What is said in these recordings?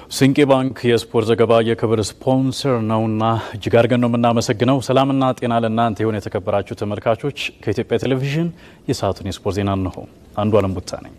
ስንቄ ባንክ የስፖርት ዘገባ የክብር ስፖንሰር ነውና እጅግ አድርገን ነው የምናመሰግነው። ሰላምና ጤና ለእናንተ የሆነ የተከበራችሁ ተመልካቾች፣ ከኢትዮጵያ ቴሌቪዥን የሰዓቱን የስፖርት ዜና እንሆ። አንዱ አለም ቡታ ነኝ።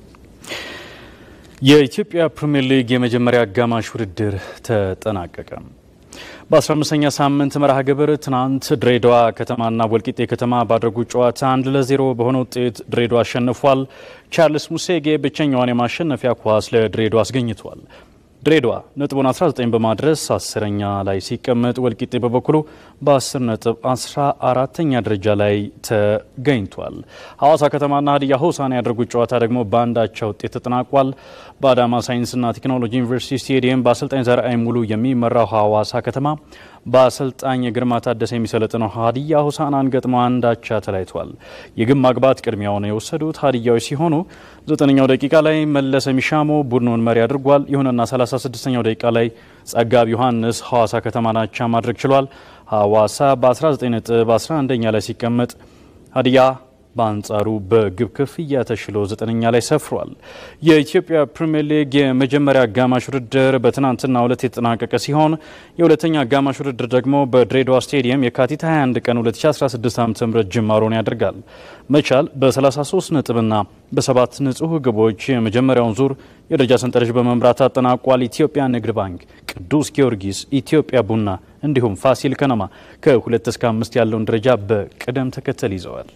የኢትዮጵያ ፕሪምየር ሊግ የመጀመሪያ አጋማሽ ውድድር ተጠናቀቀ። በ15ኛ ሳምንት መርሃ ግብር ትናንት ድሬዳዋ ከተማና ወልቂጤ ከተማ ባደረጉት ጨዋታ አንድ ለዜሮ በሆነ ውጤት ድሬዳዋ አሸንፏል። ቻርልስ ሙሴጌ ብቸኛዋን የማሸነፊያ ኳስ ለድሬዳዋ አስገኝቷል። ድሬዳዋ ነጥቡን 19 በማድረስ አስረኛ ላይ ሲቀመጥ ወልቂጤ በበኩሉ በ10 ነጥብ 14ተኛ ደረጃ ላይ ተገኝቷል። ሐዋሳ ከተማና ሀዲያ ሆሳዕና ያደረጉት ጨዋታ ደግሞ በአንዳቻ ውጤት ተጠናቋል። በአዳማ ሳይንስና ቴክኖሎጂ ዩኒቨርሲቲ ስቴዲየም በአሰልጣኝ ዘርአይ ሙሉ የሚመራው ሐዋሳ ከተማ በአሰልጣኝ ግርማ ታደሰ የሚሰለጥነው ሀዲያ ሆሳዕናን ገጥሞ አንዳቻ ተለያይቷል። የግብ ማግባት ቅድሚያውን የወሰዱት ሀዲያዎች ሲሆኑ ዘጠነኛው ደቂቃ ላይ መለሰ ሚሻሞ ቡድኑን መሪ አድርጓል። ይሁንና 36ኛው ደቂቃ ላይ ጸጋብ ዮሐንስ ሐዋሳ ከተማን አቻ ማድረግ ችሏል። ሐዋሳ በ19 ነጥብ 11ኛ ላይ ሲቀመጥ ሀዲያ በአንጻሩ በግብ ክፍያ ተሽሎ ዘጠነኛ ላይ ሰፍሯል። የኢትዮጵያ ፕሪምየር ሊግ የመጀመሪያ አጋማሽ ውድድር በትናንትናው ዕለት የተጠናቀቀ ሲሆን የሁለተኛ አጋማሽ ውድድር ደግሞ በድሬዳዋ ስቴዲየም የካቲት 21 ቀን 2016 ዓ ም ጅማሮን ያደርጋል። መቻል በ33 ነጥብና በሰባት ንጹህ ግቦች የመጀመሪያውን ዙር የደረጃ ሰንጠረዥ በመምራት አጠናቋል። ኢትዮጵያ ንግድ ባንክ፣ ቅዱስ ጊዮርጊስ፣ ኢትዮጵያ ቡና እንዲሁም ፋሲል ከነማ ከሁለት እስከ አምስት ያለውን ደረጃ በቅደም ተከተል ይዘዋል።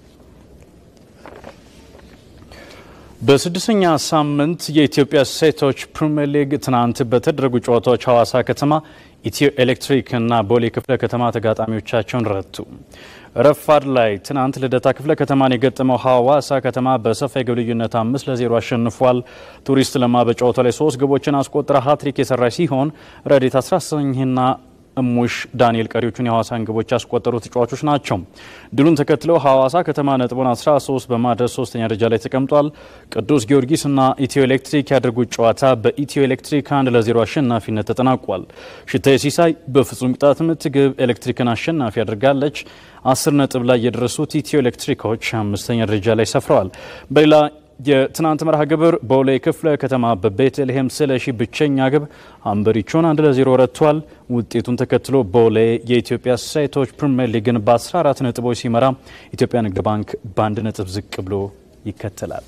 በስድስተኛ ሳምንት የኢትዮጵያ ሴቶች ፕሪምየር ሊግ ትናንት በተደረጉ ጨዋታዎች ሐዋሳ ከተማ ኢትዮ ኤሌክትሪክ እና ቦሌ ክፍለ ከተማ ተጋጣሚዎቻቸውን ረቱ። ረፋድ ላይ ትናንት ልደታ ክፍለ ከተማን የገጠመው ሐዋሳ ከተማ በሰፋ የግብ ልዩነት አምስት ለዜሮ አሸንፏል። ቱሪስት ለማ በጨዋታው ላይ ሶስት ግቦችን አስቆጥራ ሀትሪክ የሰራች ሲሆን ረዴት 19ና እሙሽ ዳንኤል ቀሪዎቹን የሐዋሳን ግቦች ያስቆጠሩ ተጫዋቾች ናቸው። ድሉን ተከትለው ሐዋሳ ከተማ ነጥቡን 13 በማድረስ ሶስተኛ ደረጃ ላይ ተቀምጧል። ቅዱስ ጊዮርጊስ እና ኢትዮ ኤሌክትሪክ ያደርጉት ጨዋታ በኢትዮ ኤሌክትሪክ አንድ ለዜሮ አሸናፊነት ተጠናቋል። ሽታዬ ሲሳይ በፍጹም ቅጣት ምት ግብ ኤሌክትሪክን አሸናፊ አድርጋለች። አስር ነጥብ ላይ የደረሱት ኢትዮ ኤሌክትሪኮች አምስተኛ ደረጃ ላይ ሰፍረዋል። በሌላ የትናንት መርሃ ግብር ቦሌ ክፍለ ከተማ በቤተልሔም ስለሺ ብቸኛ ግብ አንበሪቾን አንድ ለዜሮ ረቷል። ውጤቱን ተከትሎ ቦሌ የኢትዮጵያ ሴቶች ፕሪምየር ሊግን በ14 ነጥቦች ሲመራ ኢትዮጵያ ንግድ ባንክ በአንድ ነጥብ ዝቅ ብሎ ይከተላል።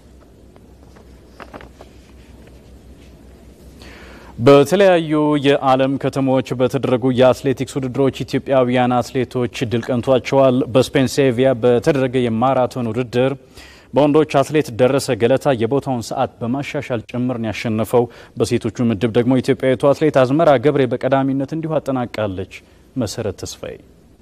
በተለያዩ የዓለም ከተሞች በተደረጉ የአትሌቲክስ ውድድሮች ኢትዮጵያውያን አትሌቶች ድል ቀንቷቸዋል። በስፔን ሴቪያ በተደረገ የማራቶን ውድድር በወንዶች አትሌት ደረሰ ገለታ የቦታውን ሰዓት በማሻሻል ጭምርን ያሸነፈው። በሴቶቹ ምድብ ደግሞ ኢትዮጵያዊቱ አትሌት አዝመራ ገብሬ በቀዳሚነት እንዲሁ አጠናቃለች። መሰረት ተስፋዬ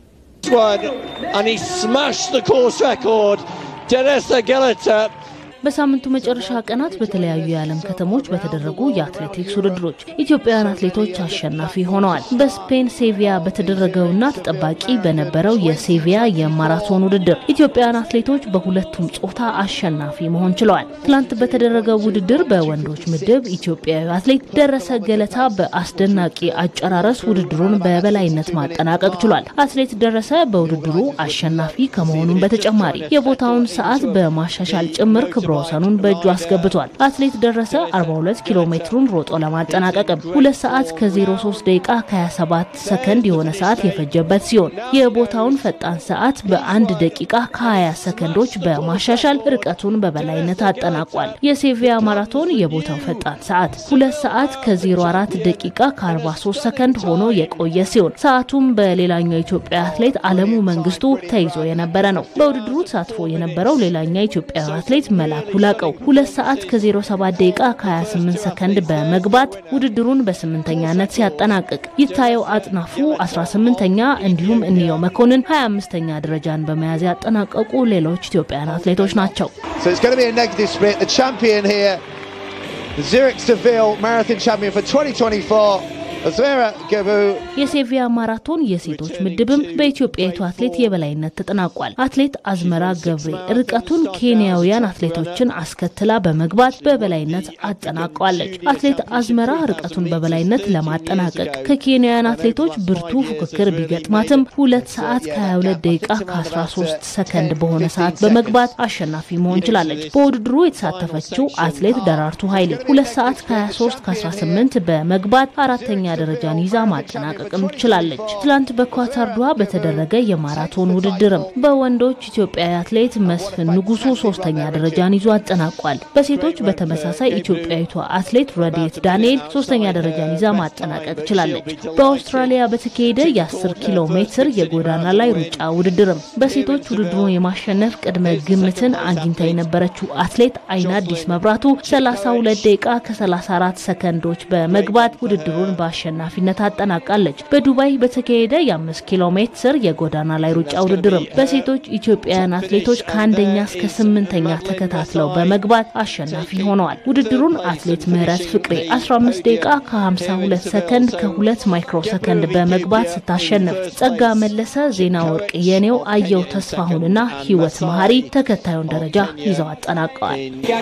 ደረሰ ገለታ በሳምንቱ መጨረሻ ቀናት በተለያዩ የዓለም ከተሞች በተደረጉ የአትሌቲክስ ውድድሮች ኢትዮጵያውያን አትሌቶች አሸናፊ ሆነዋል። በስፔን ሴቪያ በተደረገውና ተጠባቂ በነበረው የሴቪያ የማራቶን ውድድር ኢትዮጵያውያን አትሌቶች በሁለቱም ጾታ አሸናፊ መሆን ችለዋል። ትላንት በተደረገው ውድድር በወንዶች ምድብ ኢትዮጵያዊ አትሌት ደረሰ ገለታ በአስደናቂ አጨራረስ ውድድሩን በበላይነት ማጠናቀቅ ችሏል። አትሌት ደረሰ በውድድሩ አሸናፊ ከመሆኑም በተጨማሪ የቦታውን ሰዓት በማሻሻል ጭምር ክብረ ወሰኑን በእጁ አስገብቷል። አትሌት ደረሰ 42 ኪሎ ሜትሩን ሮጦ ለማጠናቀቅም ሁለት ሰዓት ከ03 ደቂቃ ከ27 ሰከንድ የሆነ ሰዓት የፈጀበት ሲሆን የቦታውን ፈጣን ሰዓት በአንድ ደቂቃ ከ20 ሰከንዶች በማሻሻል ርቀቱን በበላይነት አጠናቋል። የሴቪያ ማራቶን የቦታው ፈጣን ሰዓት ሁለት ሰዓት ከ04 ደቂቃ ከ43 ሰከንድ ሆኖ የቆየ ሲሆን ሰዓቱም በሌላኛው ኢትዮጵያ አትሌት አለሙ መንግስቱ ተይዞ የነበረ ነው። በውድድሩ ተሳትፎ የነበረው ሌላኛው ኢትዮጵያዊ አትሌት መላኩ ላቀው ሁለት ሰዓት ከ07 ደቂቃ ከ28 ሰከንድ በመግባት ውድድሩን በስምንተኛነት ሲያጠናቅቅ ይታየው አጥናፉ 18ኛ እንዲሁም እንየው መኮንን 25ኛ ደረጃን በመያዝ ያጠናቀቁ ሌሎች ኢትዮጵያውያን አትሌቶች ናቸው። Zurich Seville Marathon Champion for 2024 የሴቪያ ማራቶን የሴቶች ምድብም በኢትዮጵያዊቱ አትሌት የበላይነት ተጠናቋል። አትሌት አዝመራ ገብሬ ርቀቱን ኬንያውያን አትሌቶችን አስከትላ በመግባት በበላይነት አጠናቀዋለች። አትሌት አዝመራ ርቀቱን በበላይነት ለማጠናቀቅ ከኬንያውያን አትሌቶች ብርቱ ፉክክር ቢገጥማትም ሁለት ሰዓት ከ22 ደቂቃ ከ13 ሰከንድ በሆነ ሰዓት በመግባት አሸናፊ መሆን ችላለች። በውድድሩ የተሳተፈችው አትሌት ደራርቱ ኃይሌ ሁለት ሰዓት ከ23 ከ18 በመግባት አራተኛ ደረጃን ይዛ ማጠናቀቅም ችላለች። ትላንት በኳታር ዶሃ በተደረገ የማራቶን ውድድርም በወንዶች ኢትዮጵያዊ አትሌት መስፍን ንጉሱ ሶስተኛ ደረጃን ይዞ አጠናቋል። በሴቶች በተመሳሳይ ኢትዮጵያዊቷ አትሌት ረዴት ዳንኤል ሶስተኛ ደረጃን ይዛ ማጠናቀቅ ችላለች። በአውስትራሊያ በተካሄደ የ10 ኪሎ ሜትር የጎዳና ላይ ሩጫ ውድድርም በሴቶች ውድድሩን የማሸነፍ ቅድመ ግምትን አግኝታ የነበረችው አትሌት አይና አዲስ መብራቱ 32 ደቂቃ ከ34 ሰከንዶች በመግባት ውድድሩን በአሸናፊነት አጠናቃለች። በዱባይ በተካሄደ የ5 ኪሎ ሜትር የጎዳና ላይ ሩጫ ውድድርም በሴቶች ኢትዮጵያውያን አትሌቶች ከአንደኛ እስከ ስምንተኛ ተከታትለው በመግባት አሸናፊ ሆነዋል። ውድድሩን አትሌት ምህረት ፍቅሬ 15 ደቂቃ ከ52 ሰከንድ ከ2 ማይክሮ ሰከንድ በመግባት ስታሸንፍ፣ ጸጋ መለሰ፣ ዜና ወርቅ የኔው፣ አየው ተስፋሁንና ህይወት መሀሪ ተከታዩን ደረጃ ይዘው አጠናቀዋል።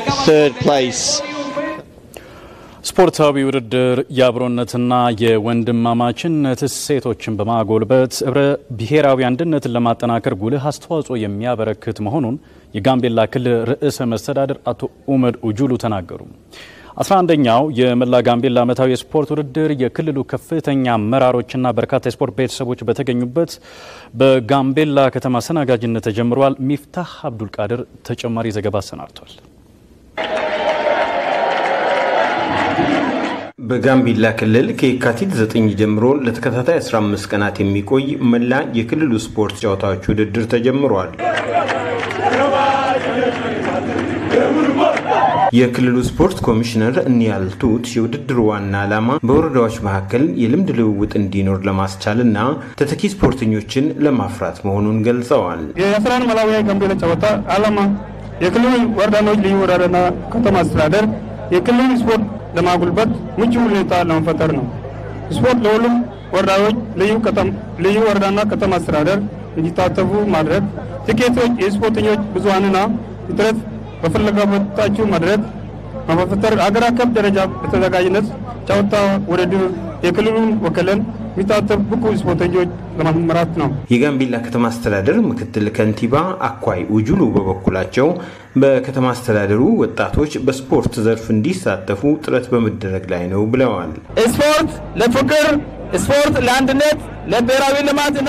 ስፖርታዊ ውድድር የአብሮነትና የወንድማማችነት እሴቶችን በማጎልበት ህብረ ብሔራዊ አንድነትን ለማጠናከር ጉልህ አስተዋጽኦ የሚያበረክት መሆኑን የጋምቤላ ክልል ርዕሰ መስተዳድር አቶ ኡመድ ኡጁሉ ተናገሩ። 11ኛው የመላ ጋምቤላ ዓመታዊ የስፖርት ውድድር የክልሉ ከፍተኛ አመራሮችና በርካታ የስፖርት ቤተሰቦች በተገኙበት በጋምቤላ ከተማ አስተናጋጅነት ተጀምሯል። ሚፍታህ አብዱልቃድር ተጨማሪ ዘገባ አሰናድቷል። በጋምቤላ ክልል ከየካቲት 9 ጀምሮ ለተከታታይ 15 ቀናት የሚቆይ መላ የክልሉ ስፖርት ጨዋታዎች ውድድር ተጀምሯል። የክልሉ ስፖርት ኮሚሽነር እኒያልቱት የውድድሩ ዋና ዓላማ በወረዳዎች መካከል የልምድ ልውውጥ እንዲኖር ለማስቻል እና ተተኪ ስፖርተኞችን ለማፍራት መሆኑን ገልጸዋል። የአስራን መላዊያ ጋምቤላ ጨዋታ ዓላማ የክልሉ ወረዳዎች ልዩ ወረዳና ከተማ አስተዳደር የክልሉ ስፖርት ለማጉልበት ምቹ ሁኔታ ለመፈጠር ነው። ስፖርት ለሁሉም ወረዳዎች ልዩ ወረዳና ከተማ አስተዳደር እንዲታተፉ ማድረግ፣ ትኬቶች የስፖርተኞች ብዙሀንና እጥረት በፍላጎታቸው መድረክ በመፈጠር አገር አቀፍ ደረጃ በተዘጋጅነት ጨዋታ ውድድር የክልሉን ወክለን የሚታተፍ ብቁ ስፖርተኞች ለማምራት ነው። የጋምቤላ ከተማ አስተዳደር ምክትል ከንቲባ አኳይ ውጁሉ በበኩላቸው በከተማ አስተዳደሩ ወጣቶች በስፖርት ዘርፍ እንዲሳተፉ ጥረት በመደረግ ላይ ነው ብለዋል። ስፖርት ለፍቅር፣ ስፖርት ለአንድነት፣ ለብሔራዊ ልማትና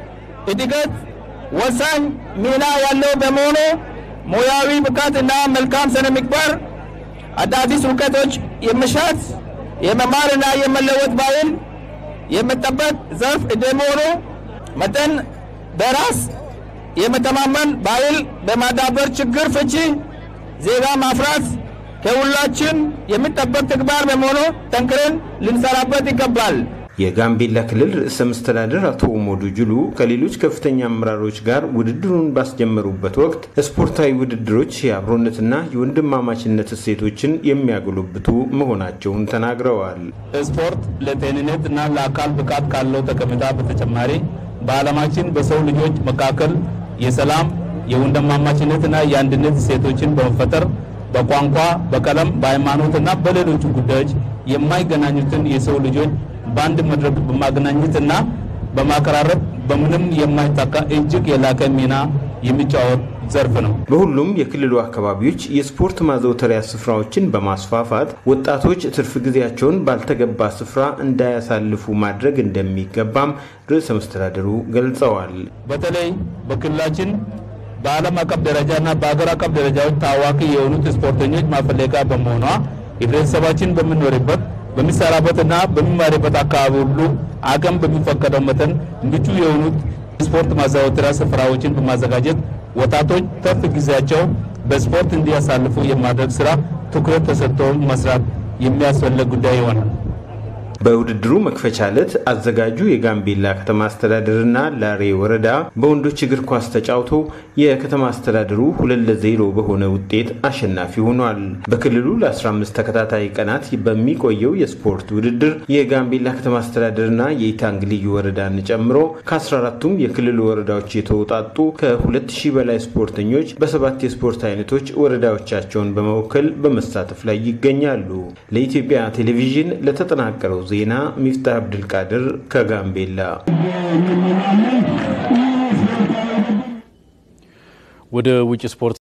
እድገት ወሳኝ ሚና ያለው በመሆኑ ሙያዊ ብቃትና መልካም ስነ ምግባር አዳዲስ እውቀቶች የመሻት የመማርና የመለወጥ ባህል የመጠበቅ ዘርፍ እንደመሆኑ መጠን በራስ የመተማመን ባህል በማዳበር ችግር ፍቺ ዜጋ ማፍራት ከሁላችን የሚጠበቅ ተግባር በመሆኑ ጠንክረን ልንሰራበት ይገባል። የጋምቤላ ክልል ርዕሰ መስተዳድር አቶ ኡመዱ ጁሉ ከሌሎች ከፍተኛ አመራሮች ጋር ውድድሩን ባስጀመሩበት ወቅት ስፖርታዊ ውድድሮች የአብሮነትና የወንድማማችነት እሴቶችን የሚያጎለብቱ መሆናቸውን ተናግረዋል። ስፖርት ለጤንነት እና ለአካል ብቃት ካለው ጠቀሜታ በተጨማሪ በዓለማችን በሰው ልጆች መካከል የሰላም የወንድማማችነትና የአንድነት እሴቶችን በመፈጠር በቋንቋ፣ በቀለም፣ በሃይማኖትና በሌሎች ጉዳዮች የማይገናኙትን የሰው ልጆች በአንድ መድረክ በማገናኘትና በማቀራረብ በምንም የማይታካ እጅግ የላቀ ሚና የሚጫወት ዘርፍ ነው። በሁሉም የክልሉ አካባቢዎች የስፖርት ማዘውተሪያ ስፍራዎችን በማስፋፋት ወጣቶች ትርፍ ጊዜያቸውን ባልተገባ ስፍራ እንዳያሳልፉ ማድረግ እንደሚገባም ርዕሰ መስተዳድሩ ገልጸዋል። በተለይ በክልላችን በዓለም አቀፍ ደረጃና በሀገር አቀፍ ደረጃዎች ታዋቂ የሆኑት ስፖርተኞች ማፈለቂያ በመሆኗ ህብረተሰባችን በምንኖርበት በሚሰራበትና በሚማርበት አካባቢ ሁሉ አቅም በሚፈቀደው መጠን ምቹ የሆኑት ስፖርት ማዘውተሪያ ስፍራዎችን በማዘጋጀት ወጣቶች ትርፍ ጊዜያቸው በስፖርት እንዲያሳልፉ የማድረግ ስራ ትኩረት ተሰጥቶ መስራት የሚያስፈልግ ጉዳይ ይሆናል። በውድድሩ መክፈቻ ዕለት አዘጋጁ የጋምቤላ ከተማ አስተዳደርና ላሬ ወረዳ በወንዶች እግር ኳስ ተጫውቶ የከተማ አስተዳደሩ ሁለት ለዜሮ በሆነ ውጤት አሸናፊ ሆኗል። በክልሉ ለ15 ተከታታይ ቀናት በሚቆየው የስፖርት ውድድር የጋምቤላ ከተማ አስተዳደርና የኢታንግ ልዩ ወረዳን ጨምሮ ከ14ቱም የክልሉ ወረዳዎች የተውጣጡ ከ2000 በላይ ስፖርተኞች በሰባት የስፖርት አይነቶች ወረዳዎቻቸውን በመወከል በመሳተፍ ላይ ይገኛሉ። ለኢትዮጵያ ቴሌቪዥን ለተጠናቀረው ዜና ሚፍታህ አብድልቃድር ከጋምቤላ። ወደ ውጭ ስፖርት